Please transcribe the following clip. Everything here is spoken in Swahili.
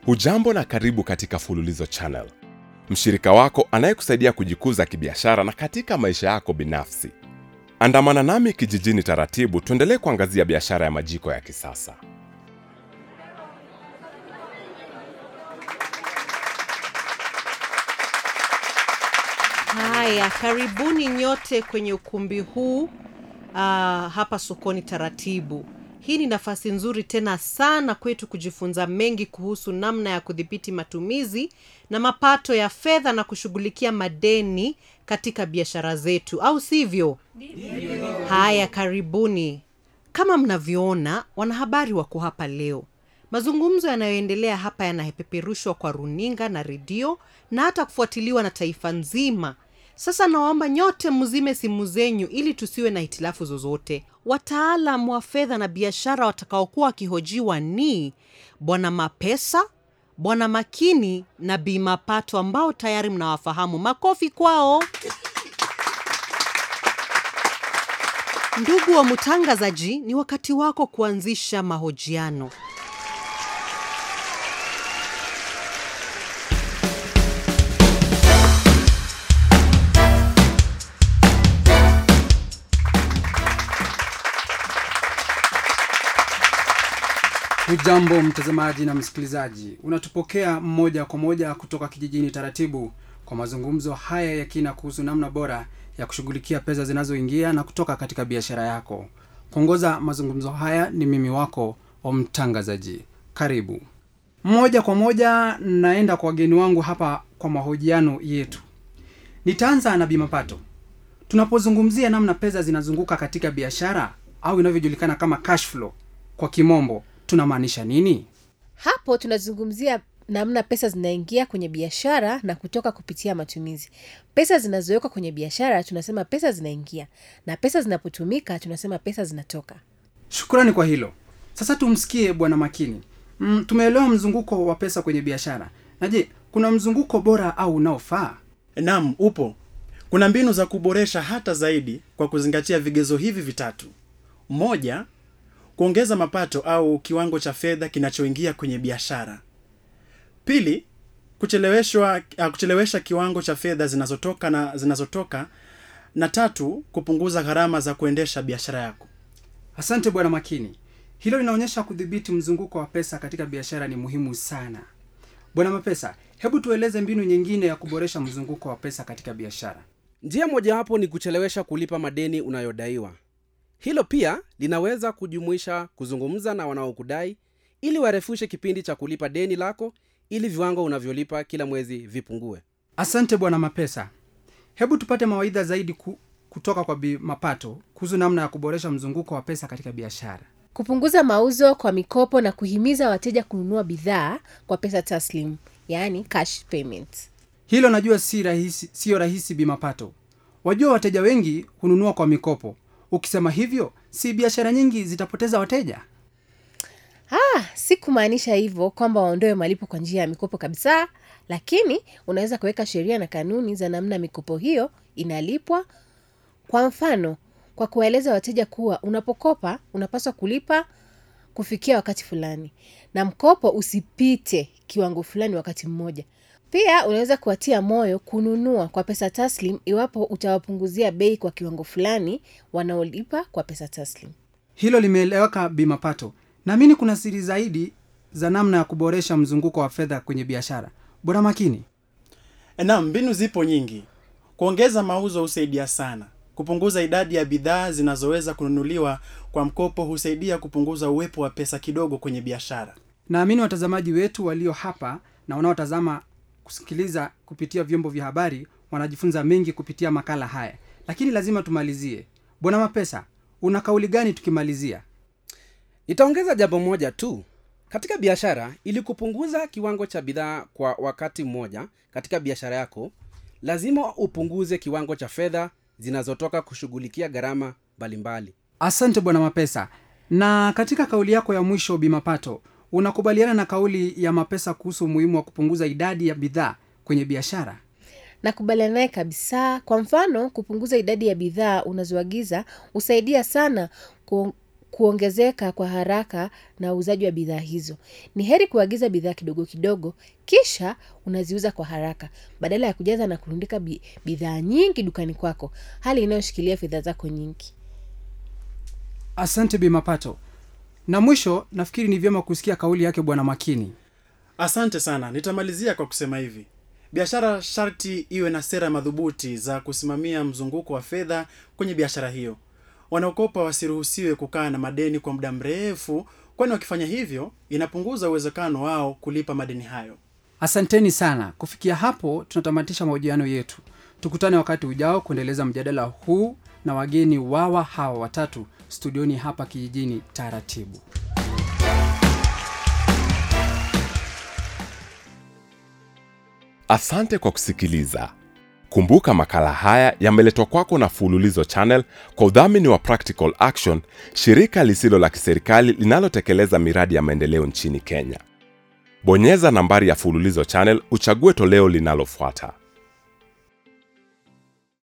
Hujambo na karibu katika Fululizo Channel, mshirika wako anayekusaidia kujikuza kibiashara na katika maisha yako binafsi. Andamana nami kijijini taratibu, tuendelee kuangazia biashara ya majiko ya kisasa. Haya, karibuni nyote kwenye ukumbi huu uh, hapa sokoni taratibu. Hii ni nafasi nzuri tena sana kwetu kujifunza mengi kuhusu namna ya kudhibiti matumizi na mapato ya fedha na kushughulikia madeni katika biashara zetu, au sivyo? Haya, karibuni. Kama mnavyoona, wanahabari wako hapa leo. Mazungumzo yanayoendelea hapa yanapeperushwa kwa runinga na redio na hata kufuatiliwa na taifa nzima. Sasa nawaomba nyote mzime simu zenyu ili tusiwe na hitilafu zozote. Wataalam wa fedha na biashara watakaokuwa wakihojiwa ni Bwana Mapesa, Bwana Makini na Bi Mapato ambao tayari mnawafahamu. Makofi kwao. Ndugu wa mtangazaji, ni wakati wako kuanzisha mahojiano. Hujambo mtazamaji na msikilizaji, unatupokea moja kwa moja kutoka kijijini taratibu kwa mazungumzo haya ya kina kuhusu namna bora ya kushughulikia pesa zinazoingia na kutoka katika biashara yako. Kuongoza mazungumzo haya ni mimi wako wa mtangazaji. Karibu moja kwa moja, naenda kwa wageni wangu hapa kwa mahojiano yetu. Nitaanza na Bimapato. Tunapozungumzia namna pesa zinazunguka katika biashara au inavyojulikana kama cash flow kwa kimombo tunamaanisha nini? Hapo tunazungumzia namna pesa zinaingia kwenye biashara na kutoka kupitia matumizi. Pesa zinazowekwa kwenye biashara tunasema pesa zinaingia, na pesa zinapotumika tunasema pesa zinatoka. Shukrani kwa hilo. Sasa tumsikie Bwana Makini. Mm, tumeelewa mzunguko wa pesa kwenye biashara, na je, kuna mzunguko bora au unaofaa? Naam, upo. Kuna mbinu za kuboresha hata zaidi kwa kuzingatia vigezo hivi vitatu. Moja, kuongeza mapato au kiwango cha fedha kinachoingia kwenye biashara. Pili, kucheleweshwa uh, kuchelewesha kiwango cha fedha zinazotoka na zinazotoka na tatu, kupunguza gharama za kuendesha biashara yako. Asante Bwana Makini, hilo linaonyesha kudhibiti mzunguko wa pesa katika biashara ni muhimu sana. Bwana Mapesa, hebu tueleze mbinu nyingine ya kuboresha mzunguko wa pesa katika biashara. Njia mojawapo ni kuchelewesha kulipa madeni unayodaiwa. Hilo pia linaweza kujumuisha kuzungumza na wanaokudai ili warefushe kipindi cha kulipa deni lako ili viwango unavyolipa kila mwezi vipungue. Asante Bwana Mapesa, hebu tupate mawaidha zaidi ku, kutoka kwa Bi Mapato kuhusu namna ya kuboresha mzunguko wa pesa katika biashara. Kupunguza mauzo kwa mikopo na kuhimiza wateja kununua bidhaa kwa pesa taslim, yaani cash payment. Hilo najua si rahisi, siyo rahisi Bi Mapato. Wajua wateja wengi hununua kwa mikopo. Ukisema hivyo, si biashara nyingi zitapoteza wateja? Ah, si kumaanisha hivyo kwamba waondoe malipo kwa njia ya mikopo kabisa, lakini unaweza kuweka sheria na kanuni za namna mikopo hiyo inalipwa. Kwa mfano, kwa kuwaeleza wateja kuwa unapokopa unapaswa kulipa kufikia wakati fulani na mkopo usipite kiwango fulani wakati mmoja. Pia unaweza kuwatia moyo kununua kwa pesa taslim iwapo utawapunguzia bei kwa kiwango fulani wanaolipa kwa pesa taslim. Hilo limeeleweka Bi Mapato. Naamini kuna siri zaidi za namna ya kuboresha mzunguko wa fedha kwenye biashara. Bwana Makini, Naam, mbinu zipo nyingi. Kuongeza mauzo husaidia sana. Kupunguza idadi ya bidhaa zinazoweza kununuliwa kwa mkopo husaidia kupunguza uwepo wa pesa kidogo kwenye biashara. naamini watazamaji wetu walio hapa na wanaotazama kusikiliza kupitia vyombo vya habari wanajifunza mengi kupitia makala haya, lakini lazima tumalizie. Bwana Mapesa, una kauli gani tukimalizia? Nitaongeza jambo moja tu katika biashara. Ili kupunguza kiwango cha bidhaa kwa wakati mmoja katika biashara yako, lazima upunguze kiwango cha fedha zinazotoka kushughulikia gharama mbalimbali. Asante Bwana Mapesa. Na katika kauli yako ya mwisho, Bimapato, unakubaliana na kauli ya Mapesa kuhusu umuhimu wa kupunguza idadi ya bidhaa kwenye biashara? nakubaliana naye kabisa kwa mfano kupunguza idadi ya bidhaa unazoagiza husaidia sana ku, kuongezeka kwa haraka na uuzaji wa bidhaa hizo. Ni heri kuagiza bidhaa kidogo kidogo, kisha unaziuza kwa haraka badala ya kujaza na kurundika bi- bidhaa nyingi dukani kwako, hali inayoshikilia fedha zako nyingi. asante bi mapato na mwisho nafikiri ni vyema kusikia kauli yake bwana makini asante sana nitamalizia kwa kusema hivi biashara sharti iwe na sera madhubuti za kusimamia mzunguko wa fedha kwenye biashara hiyo wanaokopa wasiruhusiwe kukaa na madeni kwa muda mrefu kwani wakifanya hivyo inapunguza uwezekano wao kulipa madeni hayo asanteni sana kufikia hapo tunatamatisha mahojiano yetu tukutane wakati ujao kuendeleza mjadala huu na wageni wawa hawa watatu studioni hapa kijijini taratibu Asante kwa kusikiliza. Kumbuka makala haya yameletwa kwako na Fululizo Channel kwa udhamini wa Practical Action, shirika lisilo la kiserikali linalotekeleza miradi ya maendeleo nchini Kenya. Bonyeza nambari ya Fululizo Channel uchague toleo linalofuata.